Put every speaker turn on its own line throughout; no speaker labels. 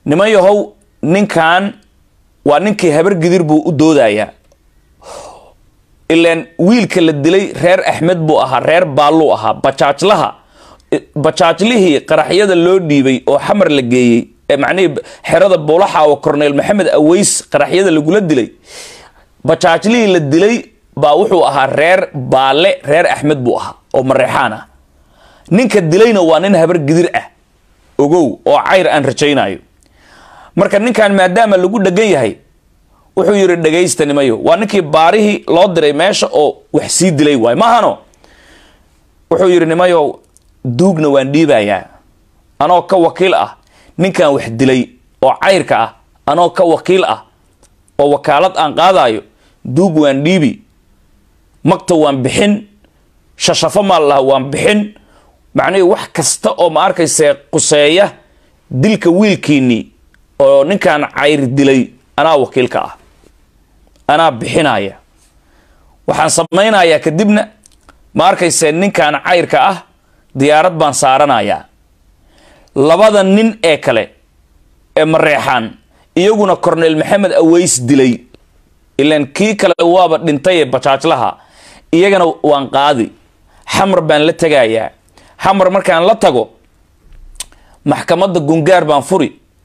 niman yahow ninkan waa ninkii habar gidir buu u doodayaa ilaan wiilka la dilay reer axmed buu ahaa reer baalluu ahaa bajaajlaha bajaajlihii qaraxyada loo dhiibay oo xamar la geeyey ee macnihii xerada buulaxa oo corneyl maxamed aweys qaraxyada lagula dilay bajaajlihii la dilay baa wuxuu ahaa reer baalle reer axmed buu ahaa oo mareexaan ah ninka dilayna waa nin habar gidir ah ogow oo cayr aan rajaynayo marka ninkan maadaama lagu dhegan yahay wuxuu yidhi dhegaysta nimayo waa ninkii baarihii loo diray meesha oo wax sii dilay waay maahano wuxuu yidhi nimayo duugna waan dhiibayaa anoo ka wakiil ah ninkan wax dilay oo cayrka ah anoo ka wakiil ah oo wakaalad aan qaadayo duug waan dhiibi magta waan bixin shashafo maa laha waan bixin macnihii wax kasta oo ma arkayse quseeya dilka wiilkiinii oo ninkan cayr dilay anaa wakiilka ah anaa bixinaya waxaan samaynayaa kadibna ma arkayse ninkan cayrka ah diyaarad baan saaranayaa labada nin ee kale ee mareexaan iyaguna corneyl maxamed aweys dilay ilaan kii kale waaba dhintay ee bajaajlaha iyagana waan qaadi xamar baan la tegayaa xamar markaan la tago maxkamadda gungaar baan furi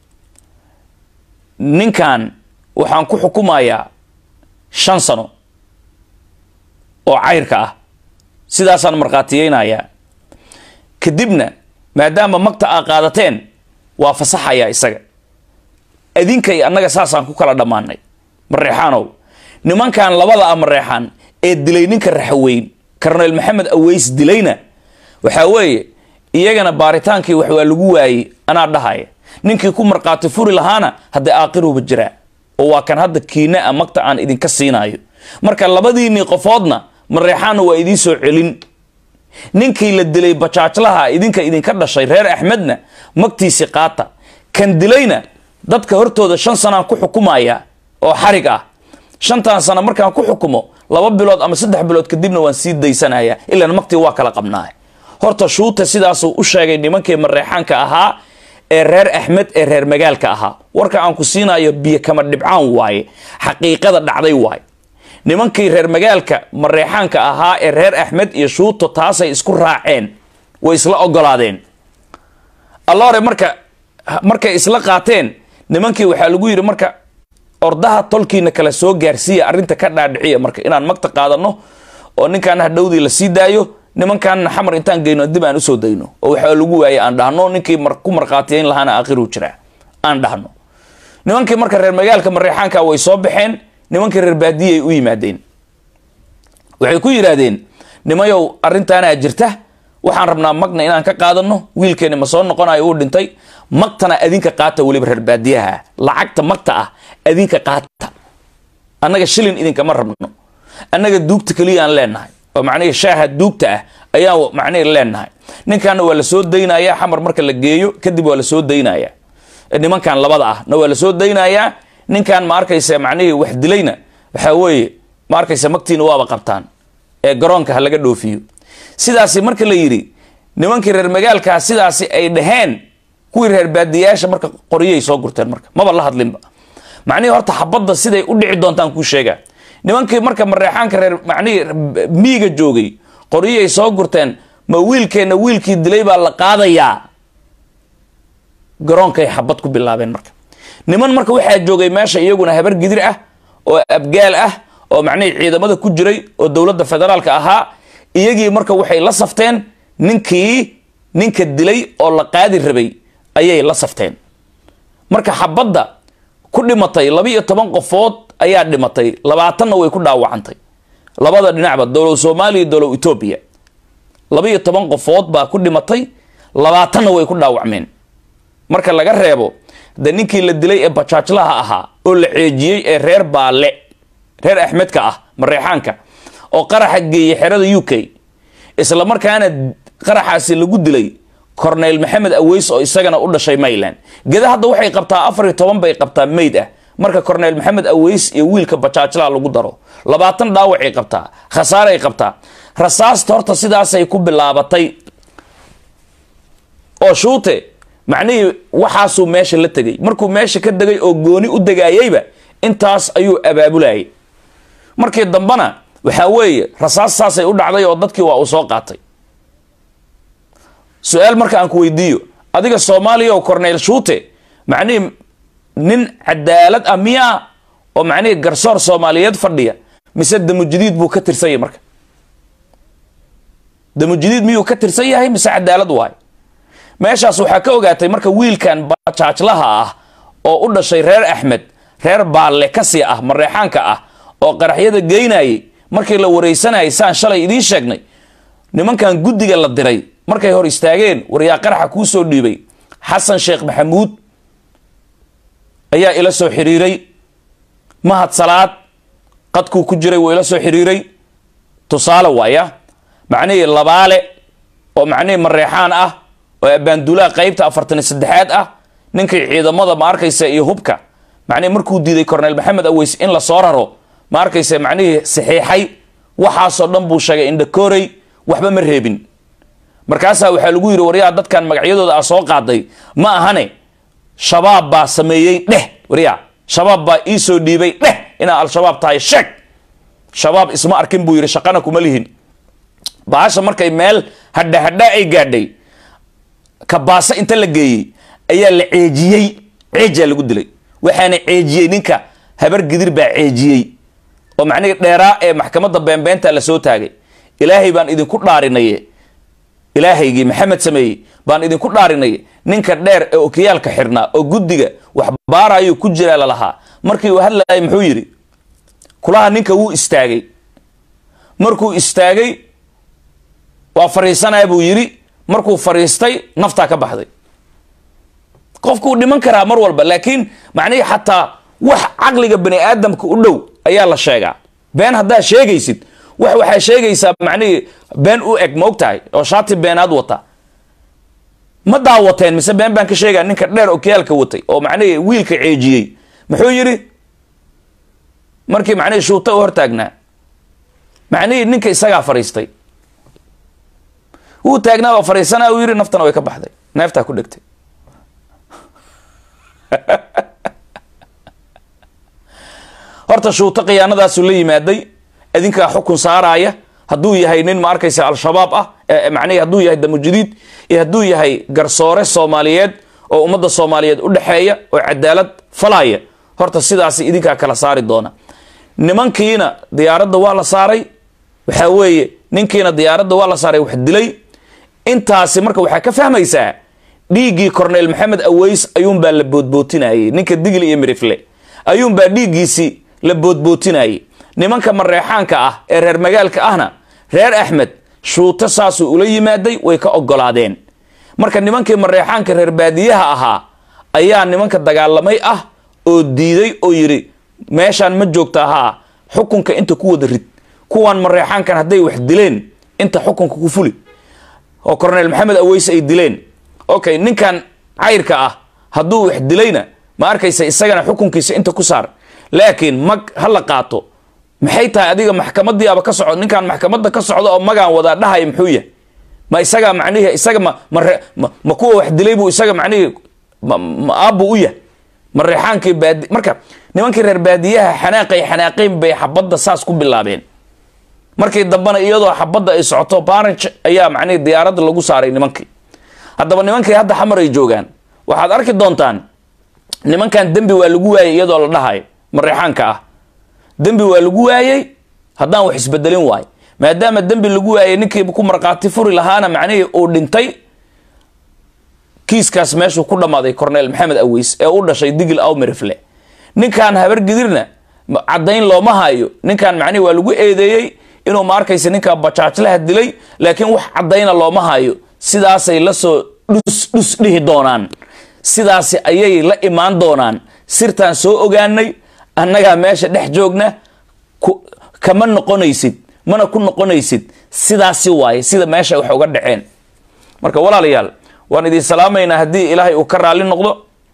ninkan waxaan ku xukumayaa shan sano oo cayrka ah sidaasaan markhaatiyeynayaa kadibna maadaama magta aa qaadateen waa fasaxayaa isaga adinkay annaga saasaan ku kala dhammaanay mareexaanow nimankan labada ah mareexaan ee dilay ninka raxaweyn corneyl maxamed aweys dilayna waxaa weeye iyagana baaritaankii wax waa lagu waayey anaa dhahaya ninkii ku markhaati furi lahaana haddee aaqiruba jiraa oo waa kan hadda kiina a magta aan idinka siinayo marka labadiinii qofoodna mareexaanna waa idiin soo celin ninkii la dilay bajaajlaha idinka idinka dhashay reer axmedna magtiisi qaata kan dilayna dadka hortooda shan sanaan ku xukumaya oo xarig ah shantan sano markaan ku xukumo laba bilood ama saddex bilood kadibna waan sii daysanaya ilaan magtii waa kala qabnaa horta shuuta sidaasuu u sheegay nimankii mareexaanka ahaa ee reer axmed ee reer magaalka ahaa warka aan ku siinayo biyo kama dhibcaan waaye xaqiiqada dhacday waaye nimankii reer magaalka mareexaanka ahaa ee reer axmed iyo shuuto taasay isku raaceen way isla ogolaadeen allore marka markay isla qaateen nimankii waxaa lagu yidhi marka ordaha tolkiina kala soo gaarsiiya arrinta ka dhaadhiciya marka inaan magta qaadano oo ninkaan hadhowdii la sii daayo nimankaanna xamar intaan geyno dib aan usoo dayno oo waxaa lagu waayay aan dhahno ninkii ku markhaatiyeyn lahaana aakhiru jiraa aan dhahno nimankii marka reer magaalka mareexaanka way soo baxeen nimankii reer baadiyay u yimaadeen waxay ku yidhaahdeen nimayow arrintaanaa jirta waxaan rabnaa magna inaan ka qaadano wiilkeeni ma soo noqonayo uu dhintay magtana adinka qaata weliba reer baadiyaha lacagta magta ah adinka qaata annaga shilin idinkama rabno annaga duugta keliyaan leenahay oo macnihii shaaha duugta ah ayaan macnihii leenahay ninkanna waa la soo daynaya xamar marka la geeyo kadib waa la soo daynaya nimankan labada ah na waa la soo daynayaa ninkan ma arkaysa macnihii wax dilayna waxaa weeye ma arkaysa magtiina waaba qabtaan ee garoonka ha laga dhoofiyo sidaasi marka la yidhi nimankii reer magaalkaa sidaasi ay dhaheen kuwii reer baadiyayaasha marka qoryay soo gurteen marka maba la hadlinba macnihii horta xabadda siday u dhici doontaan kuu sheegaa nimankii marka mareexaanka reer macnihii miiga joogay qoryay soo gurteen ma wiilkeenna wiilkii dilay baa la qaadayaa garoonkay xabad ku bilaabeen marka niman marka waxaa joogay meesha iyaguna habar gidir ah oo abgaal ah oo macnihii ciidamada ku jiray oo dowladda federaalka ahaa iyagii marka waxay la safteen ninkii ninka dilay oo la qaadi rabay ayay la safteen marka xabadda ku dhimatay laba iyo toban qofood ayaa dhimatay labaatanna way ku dhaawacantay labada dhinacba dowlow soomaaliya iyo dowlow etoobiya laba iyo toban qofood baa ku dhimatay labaatanna way ku dhaawacmeen marka laga reebo de ninkii la dilay ee bajaajlaha ahaa oo la ceejiyey ee reer baale reer axmedka ah mareexaanka oo qaraxa geeyey xerada u k isla markaana qaraxaasi lagu dilay corneyl maxamed aweys oo isagana u dhashay mayland geda hadda waxay qabtaa afar iyo toban bay qabtaa mayd ah marka corneyl maxamed aweys iyo wiilka bajaajlaha lagu daro labaatan dhaawacay qabtaa khasaaray qabtaa rasaasta horta sidaasay ku bilaabatay oo shuute macnihii waxaasuu meesha la tegay markuu meesha ka degay oo gooni u degaayeyba intaas ayuu abaabulayay markii dambena waxaa weeye rasaas saasay u dhacday oo dadkii waa uu soo qaatay su-aal marka aan ku weydiiyo adiga soomaaliya oo corneyl shuute macnihii nin cadaalad ah miyaa oo macnihii garsoor soomaaliyeed fadhiya mise damujadiid buu ka tirsan yahay marka damujadiid miyuu ka tirsan yahay mise cadaalad waay meeshaas waxaa ka ogaatay marka wiilkan bajaajlaha ah oo u dhashay reer axmed reer baalle kasii ah mareexaanka ah oo qaraxyada geynayay markii la wareysanayay saan shalay idiin sheegnay nimankan guddiga la diray markay hor istaageen waryaa qaraxa kuu soo dhiibay xasan sheekh maxamuud ayaa ila soo xiriiray mahad salaad qadkuu ku jiray wuu ila soo xiriiray tusaale waaya macnihii labaale oo macnihii mareexaan ah oo abaandulaha qeybta afartan iyo saddexaad ah ninkii ciidamada ma arkaysa iyo hubka macnihi markuu diiday corneyl maxamed aweys in la soo raro ma arkaysa macnihii saxiixay waxaasoo dhan buu sheegay indhakoorey waxba ma reebin markaasaa waxaa lagu yidhi waryaa dadkan magacyadooda a soo qaaday ma ahane shabaab baa sameeyey dheh waryaa shabaab baa ii soo dhiibay dheh inaa al-shabaab tahay sheeg shabaab isma arkin buu yidhi shaqana kuma lihin bahasha markay meel hadha hadha ay gaadhay kabaasa inta la geeyey ayaa la ceejiyey ceejaa lagu dilay waxaana ceejiyey ninka habar gidir baa ceejiyey oo macnihii dheeraa ee maxkamadda beenbeenta la soo taagay ilaahay baan idinku dhaarinaye ilaahaygii maxamed sameeyey baan idinku dhaarinaye ninka dheer ee okiyaalka xirnaa oo guddiga wax baarayuu ku jiraa lalahaa markii uu hadlayay muxuu yidhi kulaha ninka wuu istaagay markuu istaagay waa fariisanaya buu yidhi markuu fariistay naftaa ka baxday qofkuu dhiman karaa mar walba laakiin macnihii xataa wax caqliga bani aadamka u dhow ayaa la sheegaa been haddaa sheegaysid wax waxaa sheegaysaa macnihii been u eg ma og tahay oo shaati beenaad wata ma daawateen mise been baan ka sheegaa ninka dheer okiyaalka watay oo macnihii wiilka ceejiyey muxuu yidhi markii macnihii shuuta u hortaagnaa macnihii ninka isagaa fariistay wuu taagnaa waa fariisanaa uu yidhi naftana way ka baxday neeftaa ku dhegtay horta shuuto khiyaanadaasuu la yimaaday idinkaa xukun saaraaya hadduu yahay nin ma arkaysa al-shabaab ah macnihi hadduu yahay damujadiid iyo hadduu yahay garsoore soomaaliyeed oo ummadda soomaaliyeed u dhexeeya oo cadaalad falaya horta sidaasi idinkaa kala saari doona nimankiina diyaaradda waa la saaray waxaa weeye ninkiina diyaaradda waa la saaray wax dilay intaasi marka waxaa ka fahmaysaa dhiiggii corneyl maxamed aweys ayuunbaa la boodbootinayey ninka digl iyo mirifle ayuunbaa dhiiggiisii la boodbootinayey nimanka mareexaanka ah ee reer magaalka ahna reer axmed shuuto saasuu ula yimaaday way ka ogolaadeen marka nimankii mareexaanka reer baadiyaha ahaa ayaa nimanka dagaalamay ah oo diiday oo yidhi meeshaan ma joogta haa xukunka inta ku wada rid kuwan mareexaankan hadday wax dileen inta xukunka ku fuli oo corneyl maxamed aweys ay dileen okay ninkan cayrka ah hadduu wax dilayna ma arkaysa isagana xukunkiisa inta ku saar laakiin mag ha la qaato maxay tahay adiga maxkamadiiaba ka socdo ninkan maxkamadda ka socda oo magaan wadaa dhahaya muxuu yahay ma isagaa macnihii isaga ma mare ma ma kuwa wax dilay buu isaga macnihii ma aabbuu u yahay mareexaankii baadi marka nimankii reer baadiyaha xanaaqay xanaaqeyn bay xabadda saas ku bilaabeen markii dambena iyadoo xabadda ay socoto barnage ayaa macnihii diyaaradda lagu saaray nimankii haddaba nimankii hadda xamar ay joogaan waxaad arki doontaan nimankan dembi waa lagu waayey iyadoo la dhahayo mareexaanka ah dembi waa lagu waayey haddaan wax isbedelin waayo maadaama dembi lagu waayey ninkii ku markhaati furi lahaana macnihii uu dhintay kiiskaas meeshuu ku dhammaaday corneyl maxamed aweys ee u dhashay digil awmirifle ninkan habar gidirna caddayn looma hayo ninkan macnihi waa lagu eedeeyey inuu ma arkaysa ninkaa bajaajlaha dilay laakiin wax caddayna looma hayo sidaasay lasoo dhus dhus dhihi doonaan sidaasi ayay la imaan doonaan sirtaan soo ogaanay annagaa meesha dhex joogna kama noqonaysid mana ku noqonaysid sidaasi waaye sida meesha wax uga dhaceen marka walaalayaal waan idin salaamaynaa haddii ilaahay uu ka raalli noqdo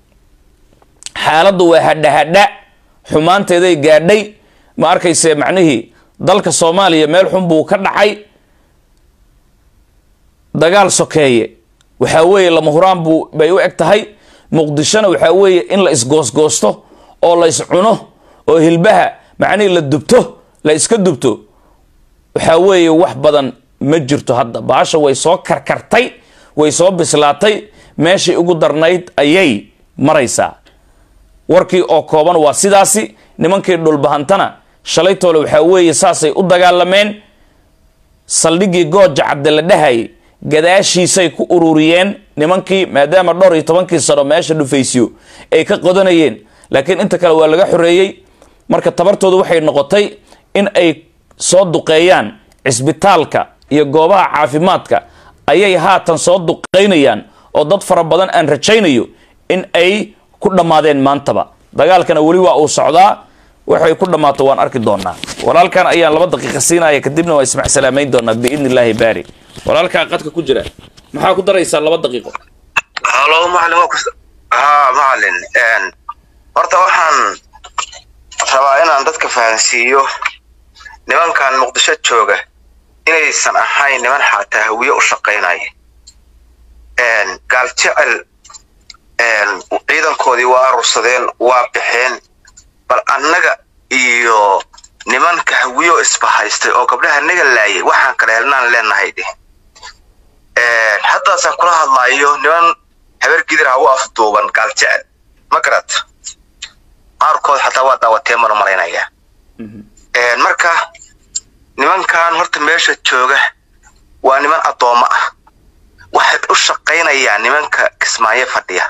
xaaladdu waa hadhahadha xumaanteeday gaadhay ma arkayse macnihii dalka soomaaliya meel xun buu ka dhacay dagaal sokeeye waxaa weeye lama huraan buu bay u eg tahay muqdishona waxaa weeye in la isgoosgoosto oo la iscuno oo hilbaha macnihii la dubto la iska dubto waxaa weeye wax badan ma jirto hadda baasha way soo karkartay way soo bislaatay meeshii ugu darnayd ayay maraysaa warkii oo kooban waa sidaasi nimankii dhulbahantana shalaytoole waxaa weeye saasay u dagaalameen saldhiggii gooja cadde la dhahayay gadaashiisay ku ururiyeen nimankii maadaama dhowr iyo tobankii sano meesha dhufaysyo ay ka qodanayeen laakiin inta kale waa laga xoreeyey marka tabartoodu waxay noqotay in ay soo duqeeyaan cisbitaalka iyo goobaha caafimaadka ayay haatan soo duqeynayaan oo dad fara badan aan rajaynayo in ay ku dhammaadeen maantaba dagaalkana weli waa uu socdaa waxay ku dhammaato waan arki doonaa walaalkan ayaan laba daqiiqa siinaya kadibna waa ismac salaamayn doonaa biidni illaahi baari walaalkaa qadka ku jira maxaa ku daraysaa laba daqiiqo
halo macalin waa ku ha macalin horta waxaan rabaa inaan dadka fahansiiyo nimankan muqdisho jooga inaysan ahayn niman xataa hawiye u shaqaynaya gaal jecel ciidankoodii waa arursadeen waa baxeen bal annaga iyo nimanka hawiyo isbahaystay oo gabdhaha naga laayay waxaan kala helnaan leenahay dheh haddaasaan kula hadlaayo niman habeer gidir ha u afduuban gaal jecel ma garat qaarkood xataa waa daawatee manu malaynayaa marka nimankan horta meesha jooga waa niman addoommo ah waxay u shaqaynayaan nimanka kismaayo fadhiya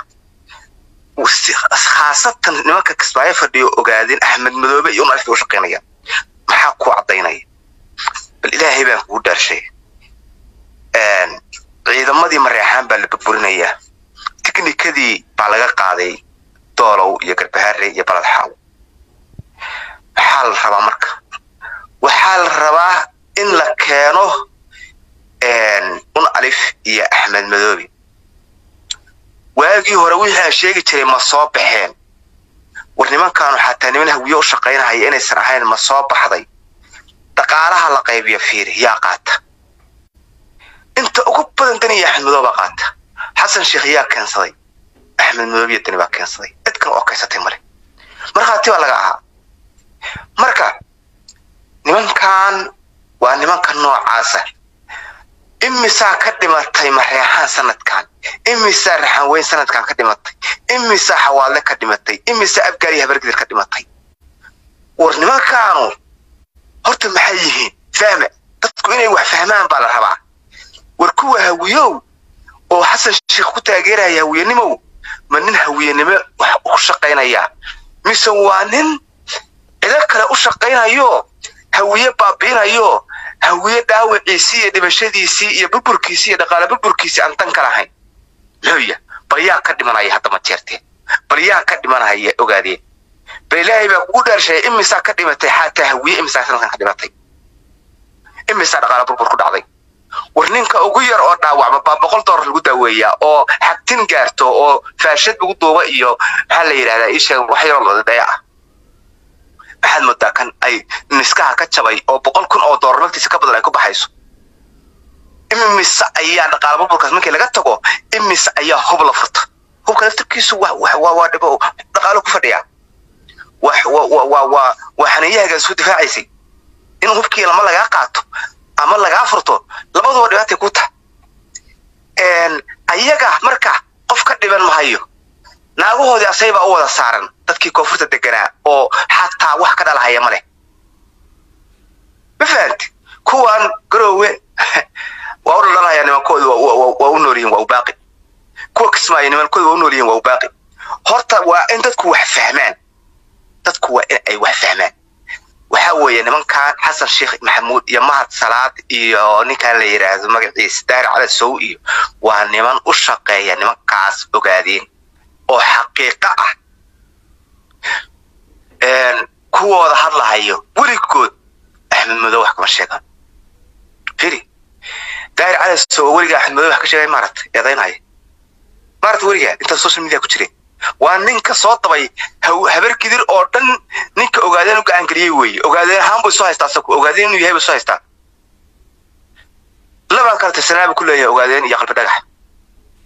khaasatan nimanka kismaayo fadhiya ogaadeen axmed madoobe iyo unalfi u shaqaynayaan maxaa ku caddaynaya bal ilaahay baan kugu dhaarshay ciidamadii mareexaan baa la burburinayaa tiknikadii baa laga qaaday doolow iyo garbahaare iyo balad xaaw maxaa la rabaa marka waxaa la rabaa in la keeno un alif iyo axmed madoobe waagii hore wixii aan sheegi jiray ma soo baxeen war nimankaanu xataa niman hawiye u shaqaynahaya inaysan ahayn ma soo baxday dhaqaalaha la qaybiya fiiri yaa qaata inta ugu badan dani iyo axmed madoobe baa qaata xasan sheekh yaa keensaday axmed madoobe iyo dani baa keensaday cid kale oo kaysatay male markhaati baa laga ahaa marka nimankan waa nimanka noocaasa imisaa ka dhimatay mareexaan sanadkan imisaa raxan weyn sanadkan ka dhimatay imisaa xawaadle ka dhimatay imisaa abgaari habargidir ka dhimatay war nimankaanu horta maxay yihiin fahme dadku inay wax fahmaan baa la rabaa war kuwa hawiyow oo xasan sheekh ku taageeraya hawiyenimow ma nin hawiyenimo wax u shaqaynayaa mise waa nin cido kale u shaqaynayo hawiye baabi'inayo hawiye dhaawiciisii iyo dhimashadiisii iyo burburkiisii iyo dhaqaale burburkiisii aan dan ka lahayn looya bal yaa ka dhimanaya hadda ma jeerteen bal yaa ka dhimanaya ogaadeen bal ilaahay baa kugu dhaarsheeyay imisaa ka dhimatay xataa hawiye imisaa sanadkan ka dhimatay imisaa dhaqaale burbur ku dhacday war ninka ugu yar oo dhaawacma baa boqol doolar lagu daaweeyaa oo xagtin gaarto oo faashad lagu duuba iyo maxaa la yidhahdaa isha wax yaroo dhaya ah maxaad moodaa kan ay niskaha ka jabay oo boqol kun oo doolar naftiisa ka badan ay ku baxayso imise ayaa dhaqaala burburkaas markii laga tago imise ayaa hub la furta hubka laftirkiisu waa dhibo dhaqaalo ku fadhiyaa waa xaniyahaga isu difaacaysay in hubkii lama lagaa qaato ama lagaa furto labaduba dhibaatay ku taha ayaga marka qof ka dhiban mahayo naagahoodii asaybaa u wada saaran dadkii koonfurta deganaa oo xataa wax ka dhalahaya ma leh ma fahamti kuwan garoowe waa u dhalanaya nimankooda waa u nool yihin waa u baaqi kuwa kismaayo nimankooda waa u nool yihin waa u baaqi horta waa in dadku wax fahmaan dadku waa in ay wax fahmaan waxa weeye nimankan xasan sheekh maxamuud iyo mahad salaad iyo ninkan la yidhaahdo magaciisa daari cala sow iyo waa niman u shaqeeya nimankaas ogaadeen oo xaqiiqo ah kuwooda hadlahayo weligood axmed madow wax kama sheegaan firi daari cala sow weliga axmed madow wax ka sheegay maaragta eedaynaya maaragta weligaa intaa social media ku jireen waa ninka soo dabay habar gidir oo dhan ninka ogaadeen u gacan geliyey weeye ogaadeen ahaan buu isu haystaa asagu ogaadeen inuu yahay buu isu haystaa labaan kala tirsanaa buu ku leeyahay ogaadeen iyo qalbi dhagax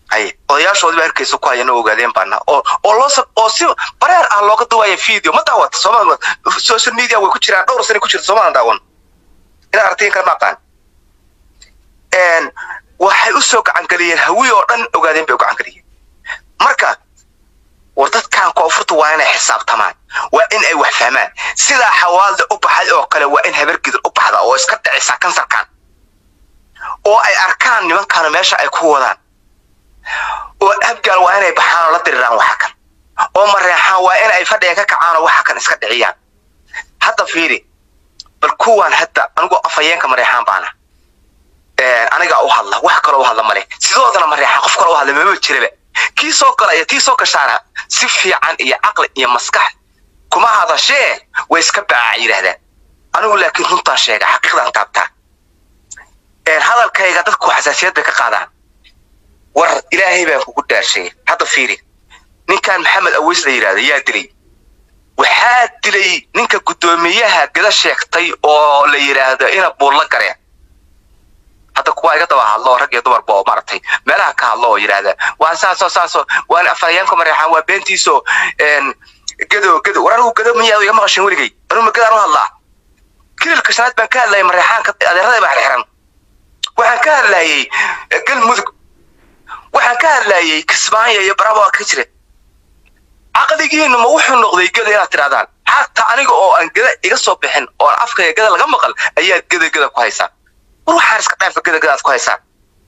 haye odayaashoodii baa harkeysa ku hayana ogaadeen baana oo oo loo sab oo si bareer ah looga duwaya video ma daawata sooma social media way ku jiraan dhowr sano ku jirta soomaalan daawan inaa aragtiin kale ma aqaan een waxay u soo gacangeliyeen hawi oo dhan ogaadeen bay u gacangeliyeen marka war dadkan koonfurta waa inay xisaabtamaan waa in ay wax fahmaan sidaa xawaalda u baxay oo kale waa in habargidir u baxda oo iska dhicisa kansarkan oo ay arkaan nimankaanu meesha ay ku wadaan oo abgaal waa inay baxaan oo la diriraan waxa kan oo mareexaan waa in ay fadhiga ka kacaan oo waxa kan iska dhiciyaan hadda fiiri bal kuwaan hadda anigu afhayeenka mareexaan baana aniga u hadla wax kaloo u hadla male sidoodana mareexaan qof kaloo u hadla mama jiraba kii soo gala iyo tii soo gashaana si fiican iyo caqli iyo maskax kuma hadashee way iska baaca yidhaahdaan anigu laakiin runtaan sheega xaqiiqdan taabtaa hadalkayga dadku xasaasiyad bay ka qaadaan war ilaahay baan kugu dhaashay hadda fiiri ninkan maxamed aweys la yidhahda yaa dilay waxaa dilay ninka guddoomiyaha gada sheegtay oo la yidhaahdo ina buurla gareen hadda kuwa iga daba hadlo rag iyo dumarba oo maaragtay meelaha ka hadlo oo yidhaahda waa saasoo saasoo waan afhayeenka mareexaan waa beentiiso gado gado war anigu gado miyaa iga maqashin weligay anigu ma gadaan u hadlaa kililka shanaad baan ka hadlayay mareexaanka adeerada baa xirxiran waxaan ka hadlayay galmudug waxaan ka hadlayay kismaayo iyo baraba ka jira caqligiinu ma wuxuu noqday gada inaad tirahdaan xataa aniga oo aan gada iga soo bixin oo afkayga gada laga maqal ayaad gada gada ku haysaan war waxaan iska dhaafa gada gadaad ku haysaan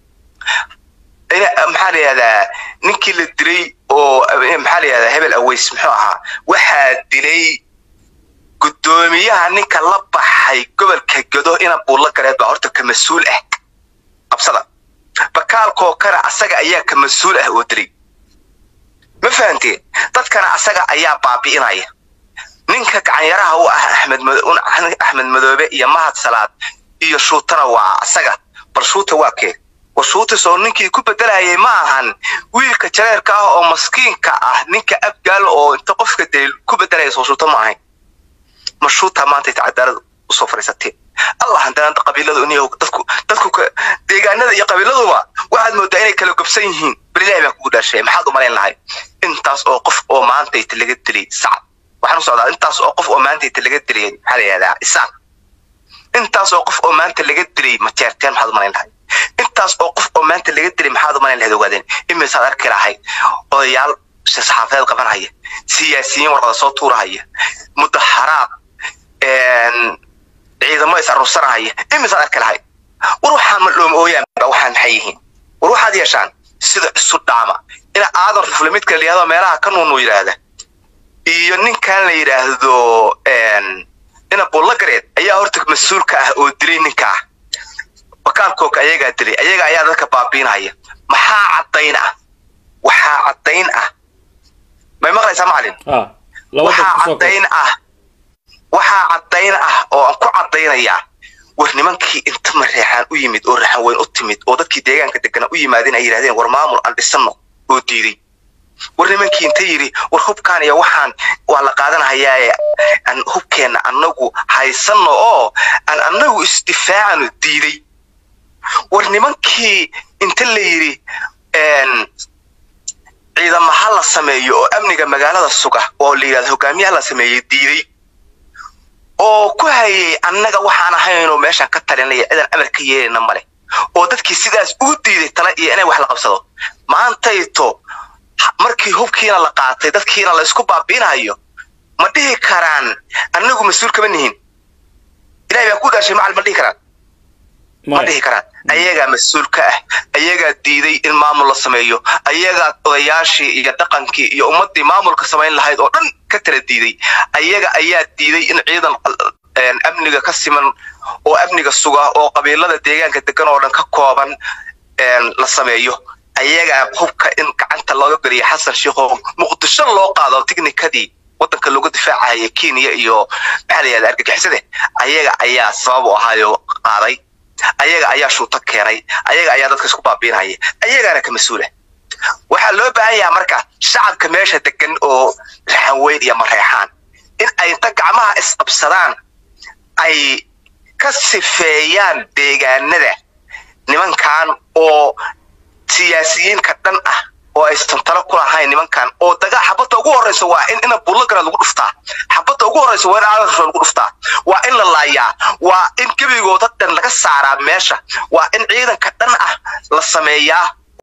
maxaa la yihahdaa ninkii la dilay oo maxaa la yihahdaa hebel aweys muxuu ahaa waxaa dilay guddoomiyaha ninka la baxay gobolka gado ina buulla gareed baa horta ka mas-uul ah qabsada bakaalkoo kale asaga ayaa ka mas-uul ah oo dilay ma fahanteen dadkana asaga ayaa baabi'inaya ninka gacanyaraha u ah axmed axmed madoobe iyo mahad salaad iyo shuutana waa asaga bal shuuta waa kee war shuutis oo ninkii ku bedelayay ma ahan wiilka jareerka ah oo maskiinka ah ninka abgaal oo inta qofka dee ku bedelaya soo shuuta ma ahayn ma shuuta maanta inta cadaalad usoo fadhiisateen allah haddana qabiiladu in dadku dadku deegaanada iyo qabiiladuba waxaad moodaa inay kala gobsan yihiin bal ilahi baan kugu dhaashay maxaad u malayn lahay intaas oo qof oo maantayta laga dilay sacad waxaan u socdaa intaas oo qof oo maantayta laga dilay maxaa la yihahdaa isaan intaas oo qof oo maanta laga dilay majeerteen maxaad u malayn lahay intaas oo qof oo maanta laga dilay maxaad u malayn lahayd ogaadeen imisaad arki lahayd odayaal saxaafadeed qabanhaya siyaasiyiin warqada soo tuurahaya mudaharaad ciidamo is aruursanahaya imisaad arki lahayd war waxaan ma dhooma ooyaanba waxaan maxay yihiin war waxaad yeeshaan sida isu dhaama ina aadan rufle midka la yihahdo meelaha ka nuunu yidhaahda iyo ninkan la yidhaahdo ina bullagareed ayaa horta mas-uulka ah oo dilay ninka ah bakaalkooka ayagaa dilay ayaga ayaa dadka baabiinaya maxaa caddayn ah waxaa caddayn ah may maqlaysaa macalin waxaa caddayn ah waxaa caddayn ah oo aan ku caddaynayaa war nimankii inta mareexaan u yimid oo raxan weyn u timid oo dadkii deegaanka degana u yimaadeen ay yidhahdeen war maamul aan dhisanno oo diiday war nimankii inta yidhi war hubkaan iyo waxaan waa la qaadanahayaaye aan hubkeenna annagu haysanno oo aan annagu isdifaacano diiday war nimankii inta la yidhi ciidama ha la sameeyo oo amniga magaalada suga oo la yidhahdo hogaamiyaha la sameeyey diiday oo ku hayay annaga waxaan ahaynoo meeshaan ka talinaya cidaan amar ka yeelayna male oo dadkii sidaas ugu diiday tala iyo inay wax la qabsado maantayto markii hubkiina la qaatay dadkiina la isku baabiinayo ma dhihi karaan annagu mas-uul kama nihin ilahay baa ku dhaashay macal ma dhihi karaan ma dhihi karaan ayagaa mas-uul ka ah ayagaa diiday in maamul la sameeyo ayagaa odayaashii iyo dhaqankii iyo ummaddii maamulka samayn lahayd oo dhan ka tala diiday ayaga ayaa diiday in ciidan amniga ka siman oo amniga suga oo qabiilada deegaanka degan oo dhan ka kooban la sameeyo ayagaa hubka in gacanta looga geliya xasan sheikho muqdisho loo qaado tiknikadii wadanka looga difaacaya kenya iyo maxaa la yihahda argagixisade ayaga ayaa sabab u ahaayo qaaday ayaga ayaa shuuto keenay ayaga ayaa dadka isku baabiinaya ayagaana ka mas-uula waxaa loo baahan yaha marka shacabka meesha degan oo raxanweyn iyo mareexaan in ay inta gacmaha isqabsadaan ay ka sifeeyaan deegaanada nimankan oo siyaasiyiinka dhan ah oo aysan talo ku lahayn nimankan oo dagaa xabadda ugu horreysa waa in ina bullagara lagu dhuftaa xabadda ugu horreysa waa in aadarasho lagu dhuftaa waa in la laayaa waa in gebigooda dhan laga saaraa meesha waa in ciidanka dhan ah la sameeyaa